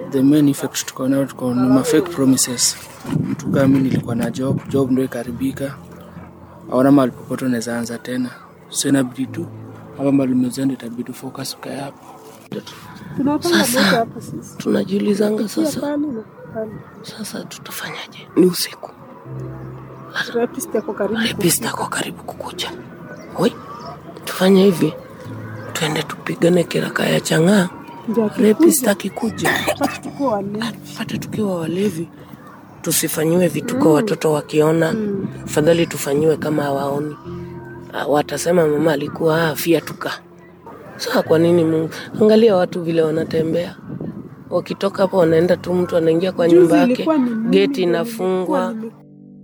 the main effect tuko nayo tuko ni ma fake promises. Mtu kama mimi nilikuwa na job, job ndio ikaribika, aona mahali popote unaweza anza tena, so inabidi tu hapa mahali umezoea, itabidi focus ukae hapo. Tunapanga moto hapa sisi. tunajiulizanga Pia sasa pale na pale. sasa tutafanyaje ni usiku Rapist yako karibu. repista kwa karibu kukuja oi tufanye hivi twende tupigane kiraka ya chang'aa Ndio akikuja, repista akikuja basi tukuwa walevi. pata tukiwa walevi tusifanyiwe vituko watoto wakiona fadhali tufanyiwe kama hawaoni Ah, watasema mama alikuwa afia tuka saa kwa nini mungu angalia watu vile wanatembea wakitoka hapo wanaenda tu mtu anaingia kwa Juzi nyumba yake ilikuwa ni mimi geti ndio inafungwa nilikuwa nime-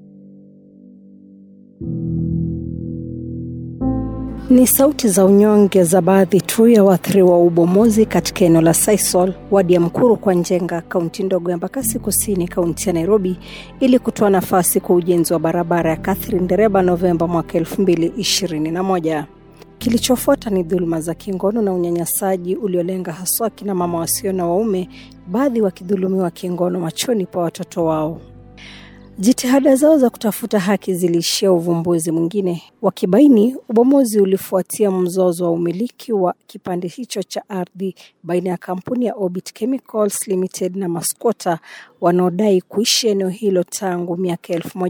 Ni sauti za unyonge za baadhi tu ya waathiriwa wa ubomozi katika eneo la Sisal, wadi ya Mkuru kwa Njenga, kaunti ndogo ya Embakasi Kusini, kaunti ya Nairobi, ili kutoa nafasi kwa ujenzi wa barabara ya Catherine Ndereba Novemba mwaka 2021. Kilichofuata ni dhuluma za kingono na unyanyasaji uliolenga haswa kina mama wasio na waume, baadhi wakidhulumiwa kingono machoni pa watoto wao. Jitihada zao za kutafuta haki ziliishia uvumbuzi mwingine, wakibaini ubomozi ulifuatia mzozo wa umiliki wa kipande hicho cha ardhi baina ya kampuni ya Orbit Chemicals Limited na maskota wanaodai kuishi eneo hilo tangu miaka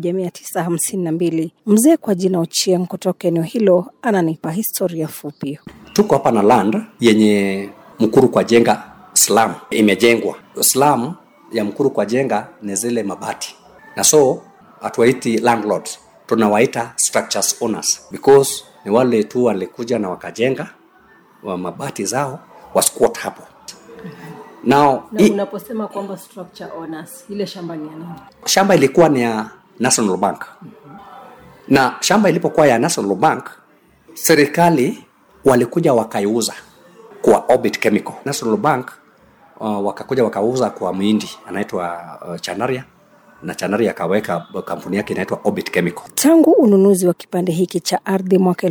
1952. Mzee kwa jina Ochieng kutoka eneo hilo ananipa historia fupi. tuko hapa na land yenye mkuru kwa jenga slum imejengwa slum ya mkuru kwa jenga ni zile mabati na so hatuwaiti landlords tunawaita structures owners because ni wale tu walikuja na wakajenga wa mabati zao wasquat hapo now i, unaposema kwamba structure owners, ile shamba ni ya nani? shamba ilikuwa ni ya national bank na shamba ilipokuwa ya national bank serikali walikuja wakaiuza kwa orbit chemical national bank uh, wakakuja wakauza kwa mwindi anaitwa uh, chanaria na chanaria akaweka kampuni yake inaitwa orbit chemical Tangu ununuzi wa kipande hiki cha ardhi mwaka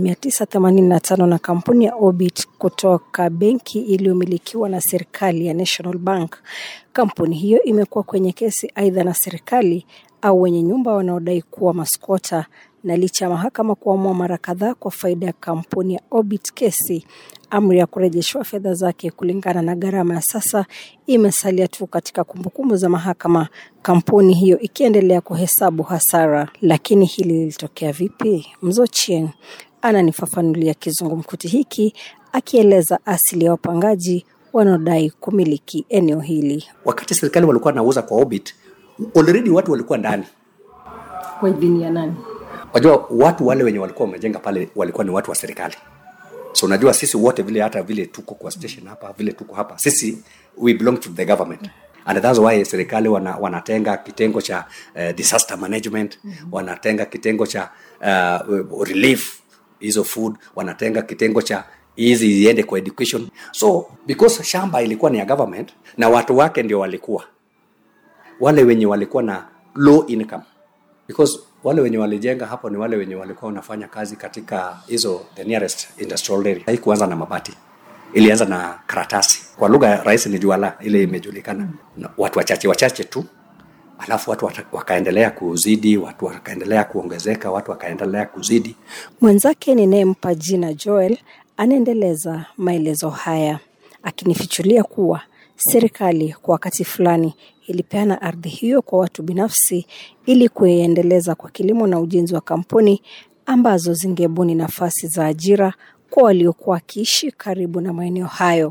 1985 na kampuni ya Orbit kutoka benki iliyomilikiwa na serikali ya National Bank, kampuni hiyo imekuwa kwenye kesi aidha na serikali au wenye nyumba wanaodai kuwa maskota, na licha ya mahakama kuamua mara kadhaa kwa faida ya kampuni ya Orbit kesi, amri ya kurejeshwa fedha zake kulingana na gharama ya sasa imesalia tu katika kumbukumbu za mahakama, kampuni hiyo ikiendelea kuhesabu hasara. Lakini hili lilitokea vipi? Mzo Chieng ananifafanulia kizungumkuti hiki akieleza asili ya wapangaji wanaodai kumiliki eneo hili. wakati serikali walikuwa nauza kwa orbit already watu walikuwa ndani Kwa idhini ya nani? wajua watu wale wenye walikuwa wamejenga pale walikuwa ni watu wa serikali so unajua sisi wote vile hata vile tuko kwa station hapa vile tuko hapa sisi we belong to the government and that's why serikali wana, wanatenga kitengo cha uh, disaster management mm-hmm. wanatenga kitengo cha uh, relief hizo food wanatenga kitengo cha hizi iende kwa education so because shamba ilikuwa ni ya government na watu wake ndio walikuwa wale wenye walikuwa na low income because wale wenye walijenga hapo ni wale wenye walikuwa wanafanya kazi katika hizo the nearest industrial area haikuanza na mabati ilianza na karatasi kwa lugha rahisi ni juala ile imejulikana na watu wachache wachache tu alafu watu wata- wakaendelea kuzidi watu wakaendelea kuongezeka watu wakaendelea kuzidi Mwenzake ninayempa jina Joel anaendeleza maelezo haya akinifichulia kuwa serikali kwa wakati fulani ilipeana ardhi hiyo kwa watu binafsi ili kuiendeleza kwa kilimo na ujenzi wa kampuni ambazo zingebuni nafasi za ajira kwa waliokuwa wakiishi karibu na maeneo hayo.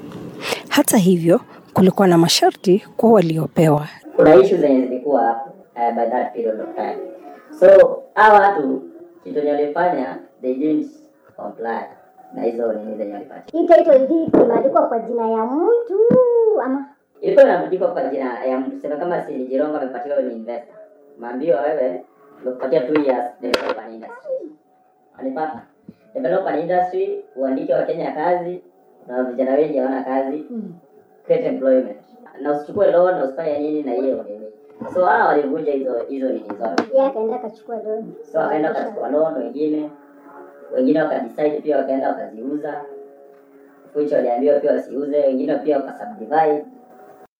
Hata hivyo, kulikuwa na masharti kwa waliopewa. kuna issue zenye zilikuwa hapo uh, by that period of time so hawa watu kitu yenye walifanya they didn't comply na hizo nini zenye walipatia Hii title deed imeandikwa kwa jina ya mtu ama ilikuwa inaandikwa kwa jina ya mtu sema kama si Jirongo amepatiwa ni investor maambiwa wewe nimekupatia two years develop an industry alipata develop an industry uandike wa Kenya kazi na vijana wengi hawana kazi create employment na usichukue loan na usifanye nini na hiyo nini so hawa walivunja hizo hizo nini zote yeye akaenda akachukua loan. so wakaenda wakachukua loan wengine wengine wakadecide pia wakaenda wakaziuza which waliambiwa pia wasiuze wengine pia wakasubdivide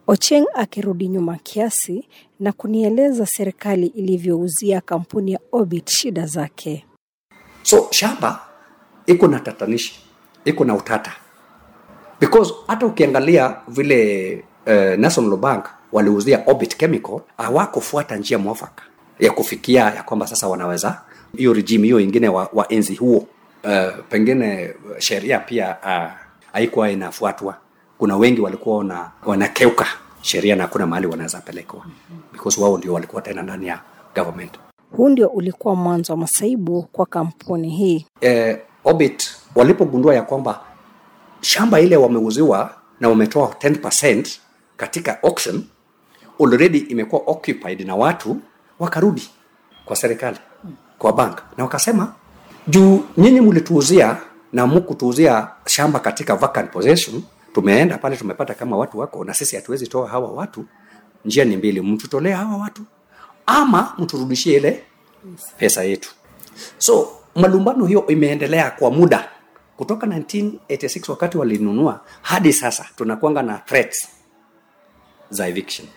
Ocheng akirudi nyuma kiasi na kunieleza serikali ilivyouzia kampuni ya Orbit shida zake. so shamba iko na tatanishi iko na utata because hata ukiangalia vile uh, national bank waliuzia orbit chemical hawakufuata njia mwafaka ya kufikia ya kwamba sasa wanaweza hiyo regime hiyo ingine wa, wa enzi huo uh, pengine sheria pia uh, haikuwa inafuatwa kuna wengi walikuwa wana, wanakeuka sheria na hakuna mahali wanaweza pelekwa because wao ndio walikuwa tena ndani ya government Huu ndio ulikuwa mwanzo wa masaibu kwa kampuni hii. eh, Orbit walipogundua ya kwamba shamba ile wameuziwa na wametoa 10% katika auction already imekuwa occupied na watu, wakarudi kwa serikali, kwa bank na wakasema, juu nyinyi mlituuzia na mkutuuzia shamba katika vacant possession, tumeenda pale tumepata kama watu wako, na sisi hatuwezi toa hawa watu. Njia ni mbili, mtutolee hawa watu ama mturudishie ile pesa yetu. So malumbano hiyo imeendelea kwa muda kutoka 1986 wakati walinunua hadi sasa, tunakwanga na threats za eviction.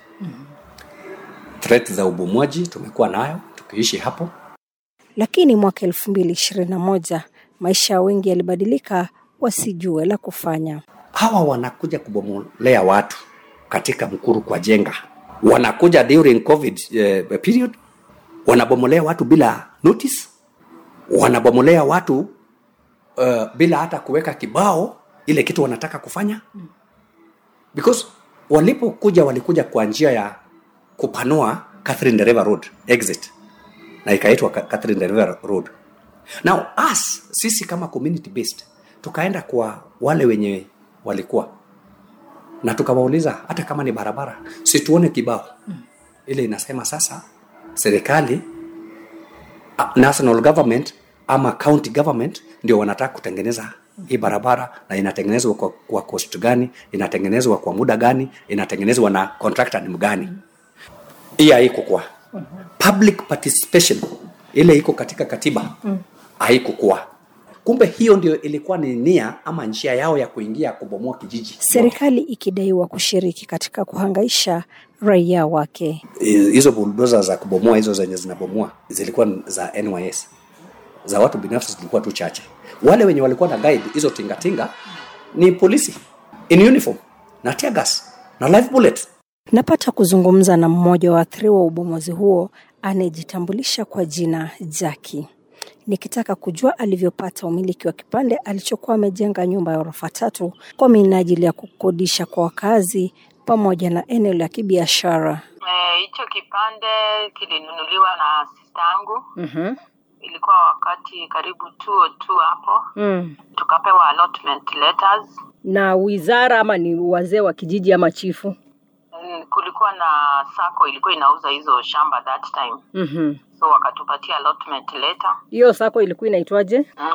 Threat za ubomwaji tumekuwa nayo tukiishi hapo. Lakini mwaka elfu mbili ishirini na moja maisha ya wengi yalibadilika wasijue la kufanya. Hawa wanakuja kubomolea watu katika Mkuru kwa jenga, wanakuja during covid eh, period, wanabomolea watu bila notice, wanabomolea watu uh, bila hata kuweka kibao ile kitu wanataka kufanya because walipokuja walikuja kwa njia ya kupanua Catherine the River Road exit na ikaitwa Ka- Catherine the River Road. Now us sisi kama community based tukaenda kwa wale wenye walikuwa na tukawauliza hata kama ni barabara situone kibao ile inasema sasa serikali uh, national government ama county government ndio wanataka kutengeneza hii barabara na inatengenezwa kwa, kwa cost gani inatengenezwa kwa muda gani inatengenezwa na contractor ni mgani hii haiko kwa public participation ile iko katika katiba haikukuwa kumbe hiyo ndio ilikuwa ni nia ama njia yao ya kuingia kubomoa kijiji Serikali ikidaiwa kushiriki katika kuhangaisha raia wake. hizo buldoza za kubomoa hizo zenye zinabomoa zilikuwa za NYS za watu binafsi zilikuwa tu chache. Wale wenye walikuwa na guide hizo tingatinga ni polisi in uniform na tear gas na live bullet. Napata kuzungumza na mmoja wa waathiriwa wa ubomozi huo anayejitambulisha kwa jina Jaki, nikitaka kujua alivyopata umiliki wa kipande alichokuwa amejenga nyumba ya ghorofa tatu kwa minajili ya kukodisha kwa wakazi pamoja na eneo la kibiashara. Eh, hicho kipande kilinunuliwa na sista yangu Mhm. ilikuwa wakati karibu 202 hapo Mm. tukapewa allotment letters Na wizara ama ni wazee wa kijiji ama chifu? Mm, kulikuwa na sako ilikuwa inauza hizo shamba that time Mhm. so wakatupatia allotment letter Hiyo sako ilikuwa inaitwaje?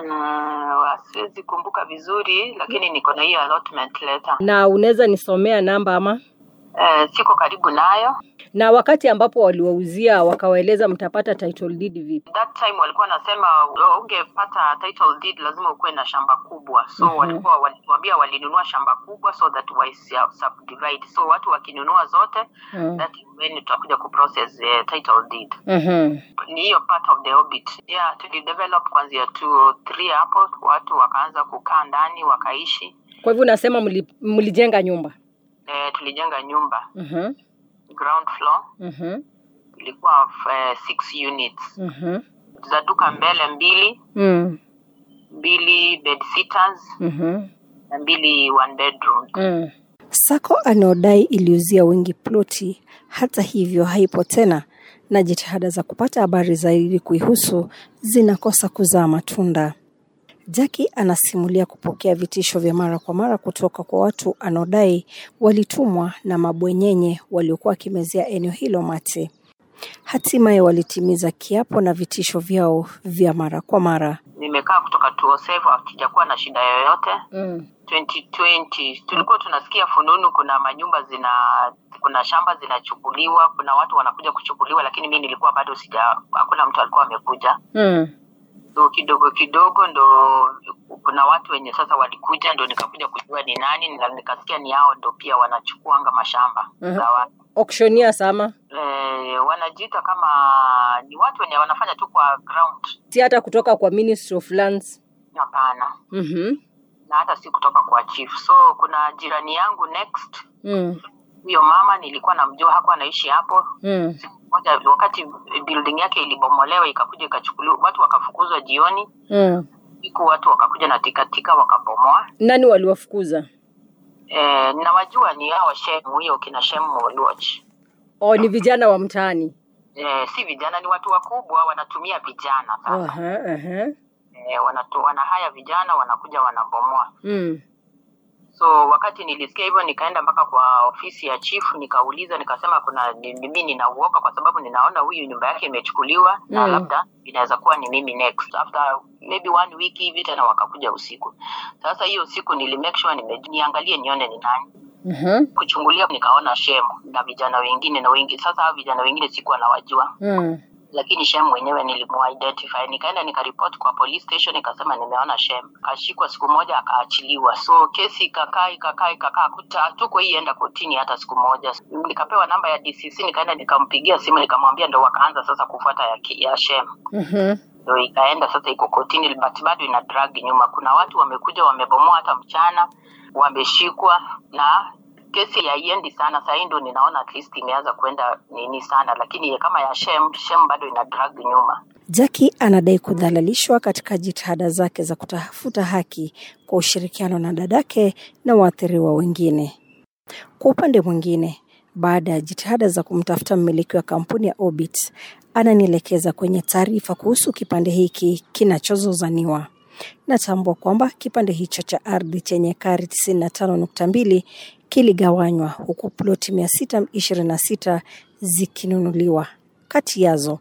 uh, siwezi kumbuka vizuri lakini niko na hiyo allotment letter Na unaweza nisomea namba ama? uh, siko karibu nayo Na wakati ambapo waliwauzia wakawaeleza mtapata title deed vipi? that time walikuwa wanasema "Oh, ungepata title deed lazima ukuwe na shamba kubwa so Mhm. walikuwa walituambia walinunua shamba kubwa so that wa subdivide so watu wakinunua zote Mm. that is when tutakuja kuprocess uh, title deed Mhm. ni hiyo part of the orbit yeah tulidevelop kuanzia 203 hapo watu wakaanza kukaa ndani wakaishi Kwa hivyo unasema mli, mlijenga nyumba? eh, tulijenga nyumba Mhm. ground floor Mhm. ilikuwa uh, six units Mhm. za duka mbele mbili Mm. mbili bed sitters Mhm. na mbili one bedroom Mm. Sako anaodai iliuzia wengi ploti, hata hivyo haipo tena, na jitihada za kupata habari zaidi kuihusu zinakosa kuzaa matunda. Jaki anasimulia kupokea vitisho vya mara kwa mara kutoka kwa watu anaodai walitumwa na mabwenyenye waliokuwa wakimezea eneo hilo mate. Hatimaye walitimiza kiapo na vitisho vyao vya mara kwa mara. nimekaa kutoka 207 hatujakuwa na shida yoyote Mm. 2020 tulikuwa tunasikia fununu kuna manyumba zina kuna shamba zinachukuliwa kuna watu wanakuja kuchukuliwa lakini mi nilikuwa bado sija hakuna mtu alikuwa amekuja Mm. so kidogo kidogo ndo kuna watu wenye sasa walikuja ndo nikakuja kujua ni nani na nikasikia ni hao ndo pia wanachukuanga mashamba Mhm. za watu auctioneers ama e, wanajiita kama ni watu wenye wanafanya tu kwa ground si hata kutoka kwa Ministry of Lands. hapana Mhm. na hata si kutoka kwa chief so kuna jirani yangu next Mm. huyo mama nilikuwa namjua hakuwa anaishi hapo Mm. siku moja wakati building yake ilibomolewa ikakuja ikachukuliwa watu wakafukuzwa jioni Mm. siku watu wakakuja na tikatika wakabomoa Nani waliwafukuza? e, nawajua ni hao shemu hiyo kina shemu Oluoch Oh, ni vijana wa mtaani. e, si vijana ni watu wakubwa wanatumia vijana sasa Aha, aha. e, wanatu, wanahaya vijana wanakuja wanabomoa Mm. so wakati nilisikia hivyo nikaenda mpaka kwa ofisi ya chief nikauliza nikasema kuna ni- mimi ninauoka kwa sababu ninaona huyu nyumba yake imechukuliwa na Mm. labda inaweza kuwa ni mimi next after maybe one week hivi tena wakakuja usiku sasa hiyo usiku nili make sure nime, niangalie nione ni nani Mhm. kuchungulia nikaona shemu na vijana wengine na wengi sasa hao vijana wengine sikuwa nawajua Mm. lakini shem mwenyewe nilimuidentify nikaenda nikaripoti kwa police station nikasema nimeona shem kashikwa siku moja akaachiliwa so kesi ikakaa ikakaa ikakaa kuta tuko hii enda kotini hata siku moja nikapewa namba ya dcc nikaenda nikampigia simu nikamwambia ndo wakaanza sasa kufuata ya, ki- ya shem Mhm. ndo ikaenda sasa iko kotini but bado ina drag nyuma kuna watu wamekuja wamebomoa hata mchana wameshikwa na kesi haiendi sana sahii ndo ninaona at least imeanza kwenda nini sana lakini kama ya shem shem bado ina drag nyuma Jackie anadai kudhalalishwa katika jitihada zake za kutafuta haki kwa ushirikiano na dadake na waathiriwa wengine. Kwa upande mwingine, baada ya jitihada za kumtafuta mmiliki wa kampuni ya Orbit, ananielekeza kwenye taarifa kuhusu kipande hiki kinachozozaniwa. Natambua kwamba kipande hicho cha ardhi chenye ekari 95.2 kiligawanywa huku ploti 626 zikinunuliwa. Kati yazo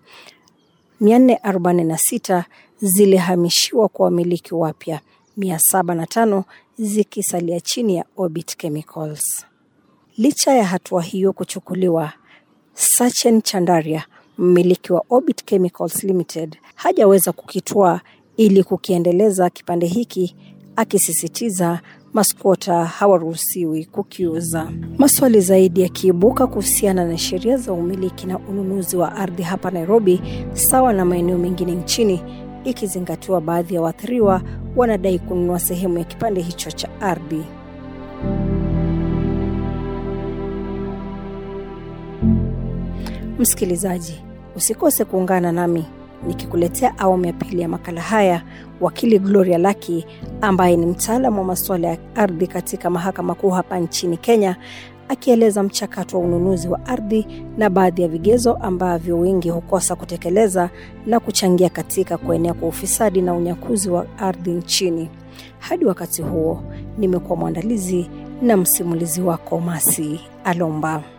446 zilihamishiwa kwa wamiliki wapya, 705 zikisalia chini ya Orbit Chemicals. Licha ya hatua hiyo kuchukuliwa, Sachin Chandaria, mmiliki wa Orbit Chemicals Limited, hajaweza kukitwaa ili kukiendeleza kipande hiki, akisisitiza maskota hawaruhusiwi kukiuza. Maswali zaidi yakiibuka kuhusiana na sheria za umiliki na ununuzi wa ardhi hapa Nairobi, sawa na maeneo mengine nchini, ikizingatiwa baadhi ya waathiriwa wanadai kununua sehemu ya kipande hicho cha ardhi. Msikilizaji, usikose kuungana nami nikikuletea awamu ya pili ya makala haya. Wakili Gloria Laki ambaye ni mtaalamu wa masuala ya ardhi katika mahakama kuu hapa nchini Kenya, akieleza mchakato wa ununuzi wa ardhi na baadhi ya vigezo ambavyo wengi hukosa kutekeleza na kuchangia katika kuenea kwa ufisadi na unyakuzi wa ardhi nchini. Hadi wakati huo, nimekuwa mwandalizi na msimulizi wako Masi Alomba.